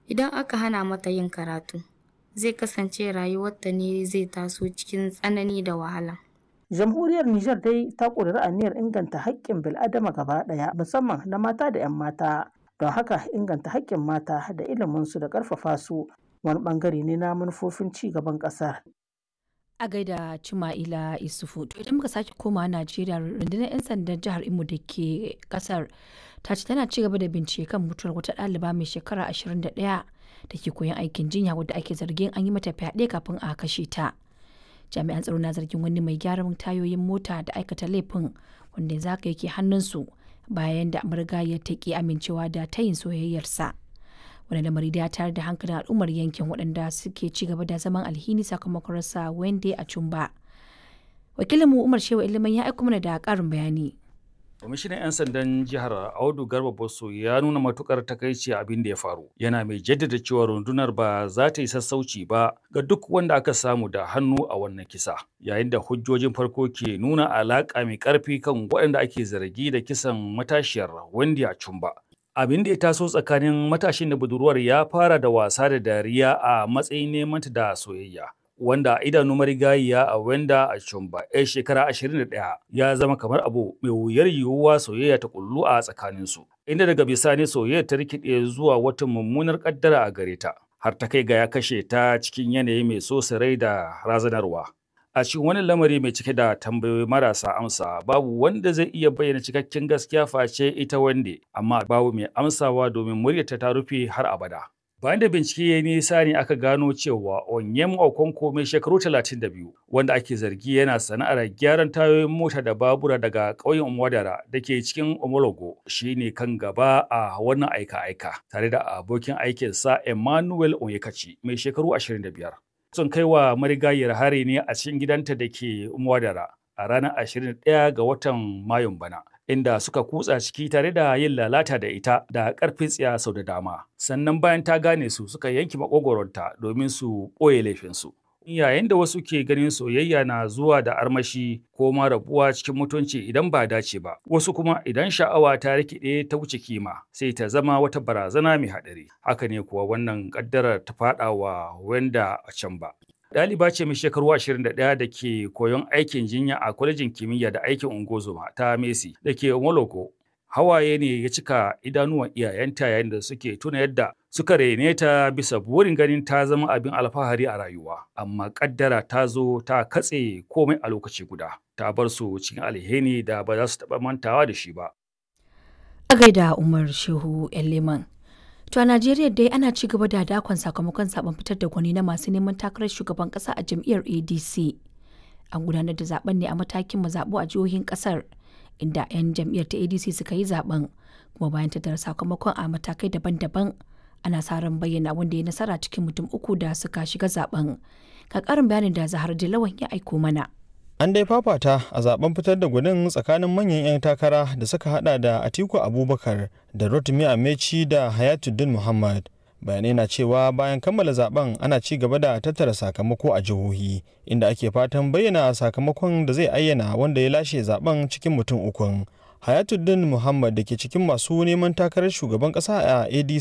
Idan aka hana mata yin karatu, zai kasance rayuwarta ne zai taso cikin tsanani da wahala. Jamhuriyar Nijar dai ta ƙudiri aniyar inganta haƙƙin bil'adama gaba ɗaya musamman na mata da 'yan mata. Don haka inganta haƙƙin mata da iliminsu da ƙarfafa su wani ɓangare ne na manufofin ci gaban ƙasar. a gaida Cima'ila Isufu. To idan muka sake komawa Najeriya rundunar 'yan sandan jihar Imo da ke kasar ta ce tana ci gaba da bincike kan mutuwar wata ɗaliba mai shekara 21 da ke koyon aikin jinya wadda ake zargin an yi mata fyaɗe kafin a kashe ta. Jami'an tsaro na zargin wani mai gyaran tayoyin mota da aikata laifin wanda yanzu haka yake hannunsu bayan da ya ta ki amincewa da tayin soyayyarsa. wani lamari da ya tayar da hankalin al'ummar yankin waɗanda suke ci gaba da zaman alhini sakamakon rasa wende a cumba wakilinmu umar shewa ilimin ya aiko mana da ƙarin bayani kwamishinan 'yan sandan jihar audu garba bosso ya nuna matukar takaici abin da ya faru yana mai jaddada cewa rundunar ba za ta yi sassauci ba ga duk wanda aka samu da hannu a wannan kisa yayin da hujjojin farko ke nuna alaƙa mai ƙarfi kan waɗanda ake zargi da kisan matashiyar wende a cumba abin da ya taso tsakanin matashin da budurwar ya fara da wasa da dariya a matsayin neman ta da soyayya wanda idanu marigayiya a wenda a chumba yar shekara 21 ya zama kamar abu mai wuyar yiwuwa soyayya ta kullu a tsakaninsu inda daga bisani soyayya ta rikide zuwa wata mummunar kaddara a gare ta har ta kai ga ya kashe ta cikin yanayi mai so rai da razanarwa a cikin wani lamari mai cike da tambayoyi marasa amsa babu wanda zai iya bayyana cikakken gaskiya face ita wande amma babu mai amsawa domin muryarta ta rufe har abada bayan da bincike ya nisa ne aka gano cewa onyem okonko mai shekaru 32 wanda ake zargi yana sana'ar gyaran tayoyin mota da babura daga ƙauyen umwadara da ke cikin omologo shine kan gaba a wannan aika-aika tare da abokin aikinsa emmanuel onyekachi mai shekaru 25 sun kai wa marigayar hari ne a cikin gidanta da ke Mwadara a ranar 21 ga watan Mayun bana. Inda suka kutsa ciki tare da yin lalata da ita da ƙarfin tsiya sau da dama. Sannan bayan ta gane su suka yanki makogoronta domin su ɓoye laifinsu. Yayin da wasu ke ganin soyayya na zuwa da armashi ko ma rabuwa cikin mutunci idan ba dace ba, wasu kuma idan sha'awa ta rikide ta wuce kima sai ta zama wata barazana mai haɗari. Haka ne kuwa wannan ƙaddarar ta faɗa wa wanda a can ba. Ɗaliba ce mai shekaru 21 da ke koyon aikin jinya a kwalejin kimiyya da aikin ungozoma ta Messi da ke Moloko. Hawaye ne ya cika idanuwan iyayenta yayin da suke tuna yadda suka rene ta bisa burin ganin ta zama abin alfahari a rayuwa. Amma ƙaddara ta zo ta katse komai a lokaci guda. Ta bar su cikin alheri da ba za su taɓa mantawa da shi ba. a gaida umar shehu leman To a Najeriya dai ana ci gaba da dakon sakamakon zaben fitar da gwani na masu neman takarar shugaban kasa a jam'iyyar ADC. An gudanar da zaben ne a matakin mazaɓu a jihohin kasar inda 'yan jam'iyyar ta ADC suka yi zaben kuma bayan tattara sakamakon a matakai daban-daban ana sa ran bayyana wanda ya nasara cikin mutum uku da suka shiga zaben. Ka karin bayanin da Zahar Dilawan ya aiko mana. An dai fafata a zaben fitar da gudun tsakanin manyan 'yan takara da suka hada da Atiku Abubakar da Rotimi Amechi da Hayatuddin Muhammad. Bayanai na cewa bayan kammala zaben ana ci gaba da tattara sakamako a jihohi inda ake fatan bayyana sakamakon da zai ayyana wanda ya lashe zaben cikin mutum ukun. Hayatuddin Muhammad da ke cikin masu neman takarar shugaban kasa a ADC